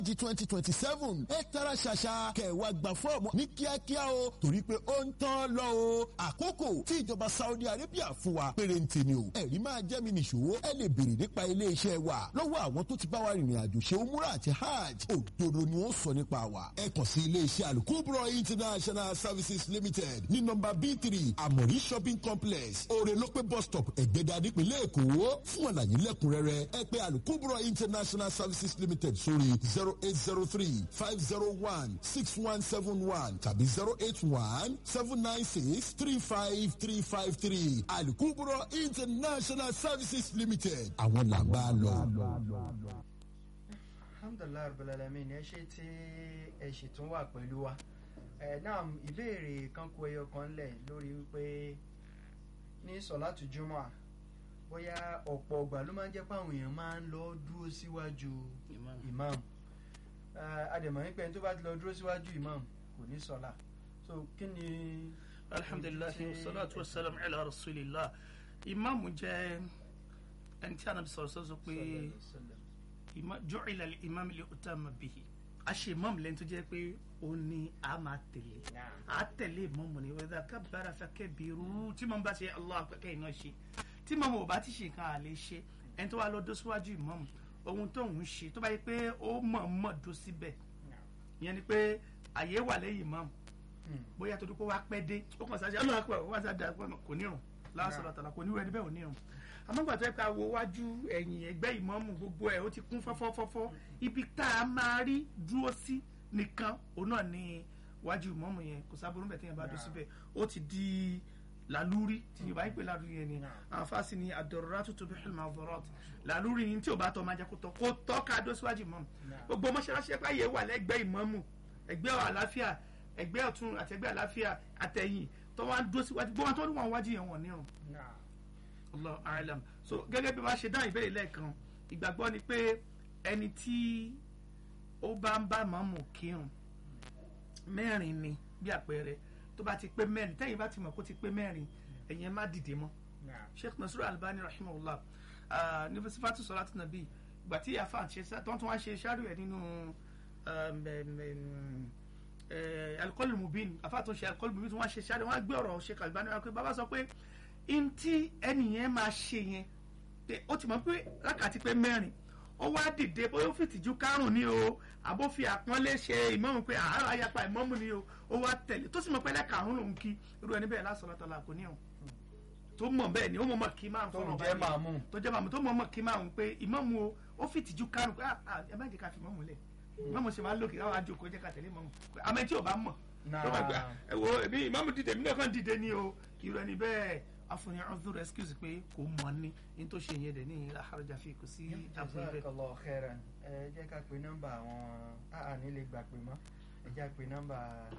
di twenty twenty seven ẹ tara ṣàṣà kẹwàá gba fọ́ọ̀mù ní kíákíá o torí pé ó ń tán lọ o àkókò tí ìjọba Saudi Arabia fún wa pérénte ni o ẹ̀rí máa jẹ́ mi nìṣó ẹ lè béèrè nípa iléeṣẹ́ wa lọ́wọ́ àwọn tó ti bá wa rìnrìn àjò ṣe umura àti hajj òdodo ni ó sọ nípa wa ẹ kàn sí iléeṣẹ́ alukubro international services limited ní nọ́mbà b three amori shopping complex orelope bus stop ẹ̀gbẹ́dà nípínlẹ̀ èkó fún àlàyé lẹ́kùnrẹ́rẹ́ ẹ pè alukubro international services limited sórí zero eight zero three five zero one six one seven one tàbí zero eight one seven nine six three five three five three alukubro international services limited àwọn làbá lọ. alhamdulilayi rabbil alamin ẹ ṣe tí ẹ ṣì tún wà pẹ̀lú wa ẹ náà ìbéèrè kan kó ẹyọ kan lẹ̀ lórí wípé ní sọ̀látù jùmọ̀ bóyá ọ̀pọ̀ ọgbà ló máa ń jẹ́ pé àwọn èèyàn máa ń lọ dúró síwájú imam adèmọ̀ nípa ẹni tó bá ti lọ dúró síwájú imam kò ní sọ̀lá so kí ni. alhamdulilayi wasalaatu wasalaam ala rasulillah imaamu jẹ́ ẹni tí a nàbí sọ̀rọ̀ sọ́sọ́ pé ju'ila al-imam li utama bihi a ṣe imam lẹ́ni tó jẹ́ pé ó ní a máa tẹ̀lé a tẹ̀lé imam ni wa idha kabbara fakabbiru tí màmú bá ṣe allah akẹ́kẹ́ iná ṣe tí màmú ò bá ti ṣe nǹkan àlè ṣe ẹni tó wà lọ dó síwájú imam ohun tó ń ṣe tó bá yẹ pé ó mọ̀ mọ̀ dó síbẹ̀ ìyẹn ni pé àyè wà lẹ́yìn imam bóyá tó dúpọ̀ wá pẹ́ dé ó kàn sáṣẹ́ ọlọ́run àpò wá sá da kò nírun lásán àtàlà kò ní wẹ́n níbẹ̀ ò nírun àmọ́ gbàtọ́ ẹ̀ ká wo wájú ẹ̀yìn ẹgbẹ́ ìmọ̀ọ́mù gbogbo ẹ̀ ó ti kún fọ́fọ́fọ́fọ́ ibi tá a máa rí dúró sí nìkan òun náà ni wájú ìmọ̀ọ́mù yẹn kò sábà rúbẹ̀ téèyàn bá dó síbẹ̀ ó ti di làlúrí tí yorùbá yìí pé làlúrí yẹn ni àwọn fásitì ni ad-daruratu tubihul mahdurat làlúrí ni tí ò bá tọ́ máa jẹ́ kó tọ́ kó tọ́ ká dó síwájú ìmọ̀ọ́mù gbogbo mọ́ṣáláṣí ẹ̀pá yẹn wà lẹ́gbẹ́ ìmọ̀ọ́mù ẹgbẹ́ àlàáfíà ẹgbẹ́ ọ̀tún àti ẹgbẹ́ àlàáfíà àtẹ̀yìn tó wá ń dó síwájú gbọ́n tó ní wọn wájú yẹn wọ̀n nírun. Allah alam so gẹ́gẹ́ bí wọ́n ṣe dáhùn ìbéèrè lẹ́ẹ̀kan ìgbàgbọ́ ni pé ẹni tí ó bá ń bá màmú kírun mẹ́rin ni bí àpẹẹrẹ tó bá ti pé mẹ́rin tẹ́yìn bá ti mọ̀ kó ti pé mẹ́rin ẹ̀yin ẹ̀ má dìde mọ́ Sheikh Nasiru Albani rahimahullah ní sifatu salatu nabi ìgbà tí àfa àti ṣe tó ń tún wá ṣe ṣáàrù ẹ̀ nínú alikọlù mubin afa tó ṣe alikọlù mubin tó wọ́n ṣe ṣáàrù wọ́n gbé ọ̀rọ̀ Sheikh Albani wọn pé bàbá sọ pé ntí ẹnìyẹn máa ṣe yẹn ó ti mọ̀ pé lákàtí pé mẹ́rin ó wá dìde bóyá ó fi tìjú kárùn ní o àbó fi àpọ́nlé ṣe ìmọ̀mù pé àárọ̀ ayapa ìmọ̀mù ni o ó wá tẹ̀lé tó sì mọ̀ pé lẹ́kàrún lòun kí irú ẹni bẹ́ẹ̀ lásán lọ́tọ̀ kò ní o tó mọ̀ bẹ́ẹ̀ ni ó mọ̀ mọ̀ kí máa ń fọ́nà báyìí tó jẹ́ màmú tó mọ̀ mọ̀ kí máa ń pé ìmọ̀mù o ó fi tìjú kárùn pé ẹ má jẹ́ ká fi ìmọ̀mù lẹ̀ ìmọ̀mù ṣe máa lókè káwọn àjòkó jẹ́ ká tẹ̀lé ìmọ̀mù àmọ́ tí ò bá mọ̀ tó bá gbà ẹ wo èmi ìmọ̀mù dìde mí náà kàn dìde ni o irú ẹni bẹ́ẹ̀ afunni ọdún excuse pé kò mọ ní ní tó ṣe yẹn dẹ ní àhàrọ̀jà fi kò sí àbúrò bẹ́ẹ̀. jazakallahu khairan ẹ jẹ́ ká pe nọ́mbà àwọn àní lè gbà pé mọ́ ẹ jẹ́ pe nọ́mbà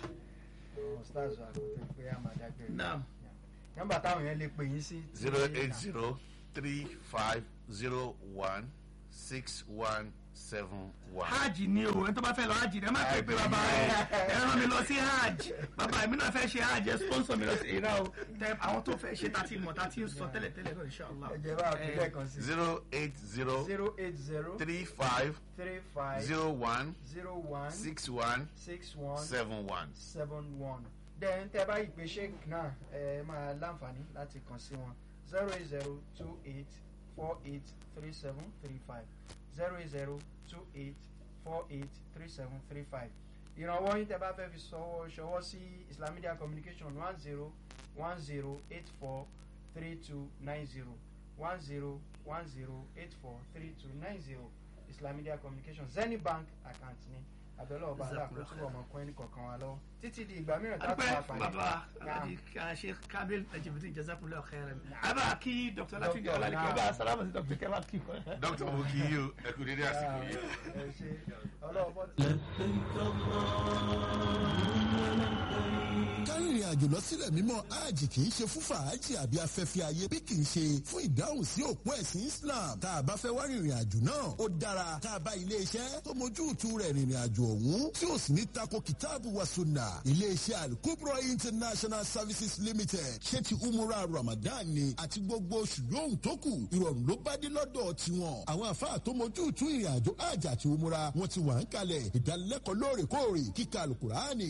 àwọn stars àkótó pé a máa dágbére. naam. nọ́mbà táwọn yẹn lè pè yín sí. zero eight zero three five zero one six one seven one. hajj ni o ẹni tó bá fẹ́ lọ hajj ẹ má pè pé bàbá ẹ ẹ rán mi lọ sí hajj bàbá mi náà fẹ́ ṣe hajj ẹ sponsor mi lọ sí ìrà o tẹ àwọn tó fẹ́ ṣe tàti mọ̀ tàti sọ tẹ́lẹ̀ tẹ́lẹ̀ náà inshallah. ẹ jẹ́ bá a fi lẹ́ẹ̀kan sí. zero eight zero zero eight zero three five three five zero one zero one six one six one seven one. seven one then tẹ bá ìpè sheik náà ẹ máa láǹfààní láti kàn sí wọn zero eight zero two eight four eight three seven three five zero eight zero two eight four eight three seven three five ìrànwọ́ yín tẹ bá fẹ́ fi ṣọwọ́ ṣọwọ́ sí Islam Media Communication one zero one zero eight four three two nine zero one zero one zero eight four three two nine zero Islam Media Communication Zenith Bank account ni abẹ́lẹ́ ọba aláàkóso ọmọ ọkùnrin ní kọ̀ọ̀kan wa lọ́wọ́ títí di ìgbà mìíràn tá a tún wá adúpẹ́ pàdé. bàbá alhaji sheikh kabil ajibiti jazakumullahu khairan abba kí dr latin jẹ́ ọ̀làlẹ̀ kí ọba sálámù sí dr kẹfà kí wọ́n. dókítà mo kí yín o ẹ kú dédé àsìkò yìí. ẹ ṣe ọlọ́wọ́ bọ́ kárí rírìn àjò lọ sílẹ̀ mímọ́ hajj kì í ṣe fún fàájì àbí afẹ́fẹ́ ayé bí kì í ṣe fún ìdáhùn sí òpó ẹ̀sìn islam tá a bá fẹ́ wá rìnrìn àjò náà ó dára tá a bá ilé iṣẹ́ tó mójú ìtú rẹ̀ rìnrìn àjò ọ̀hún tí ó sì ní tako kìtáàbù wa sunna ilé iṣẹ́ alukubro international services limited ṣé ti umura ramadan ni àti gbogbo oṣù lóhùn tó kù ìrọ̀rùn ló bá dé lọ́dọ̀ tiwọn àwọn àfáà tó mójú ìtú ìrìn àjò hajj àti umura wọn ti wà ń kalẹ̀ ìdánilẹ́kọ̀ọ́ lóòrèkóòrè kíkà alukuraani